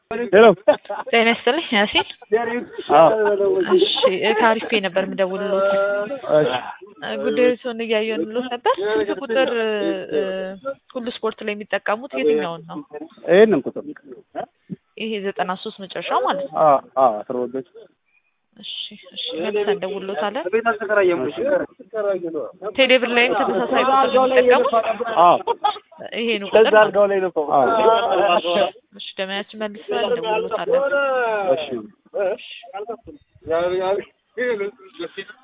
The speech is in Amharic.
ሄሎ ጤና ይስጥልኝ ያሲን። እሺ ከአሪፍ ነበር የምደውልሎት። ጉዳዩን እያየንሎት ነበር። ስንት ቁጥር እ፣ ሁሉ ስፖርት ላይ የሚጠቀሙት የትኛውን ነው? ይሄንን ቁጥር ይሄ ዘጠና ሶስት መጨረሻው ማለት ነው። አ አ አስረወደች እሺ እሺ መልሰን እንደውልሎታለን። ቴሌብር ላይም ተመሳሳይ ቁጥር ነው የሚጠቀሙት። አ ይሄ ነው ቁጥር ማለት ነው። ላይ ነው አ እሺ ደመያችን መልሰን እንደውልሎታለን። እሺ